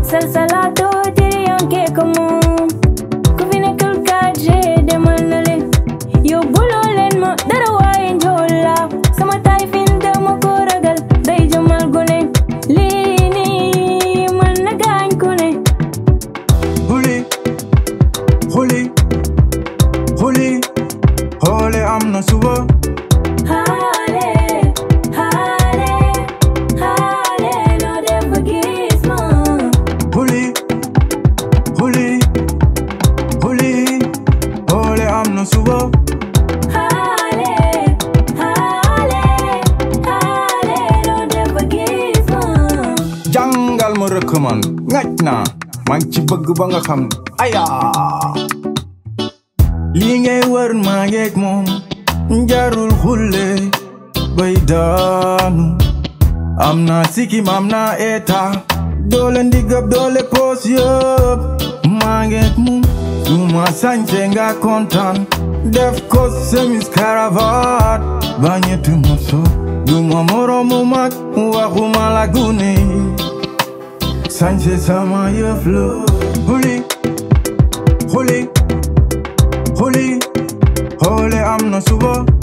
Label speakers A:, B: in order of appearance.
A: salsalato tiriyanke ko moom ku fi nekkul 4G demal na leen yóbbuloo leen ma dara waaye njool la sama taay fin dama ko ragal day jëmal gone lii nii mën na gaañ ku ne
B: Huli, huli, huli, xoole am na suba.
A: Haale, haale, haale, noo def ba gis ma.
B: Huli, huli, huli, xoole am na suba.
A: Haale, haale, haale, noo def ba gis ma.
B: jàngal ma rëkk man ngaj naa maa ngi ci bëgg ba nga xam aya lii ngay wër maa ngeeg moom njarul xulle bay daanu am naa sikim am naa eta doole ndigab doole poos yëpp maa ngeeg moom suma sañse nga kontaan def ko semis cravate bañetu morso duma moromu mag waxuma la gune sañse sama yëf la huli huli huli xoole am na suba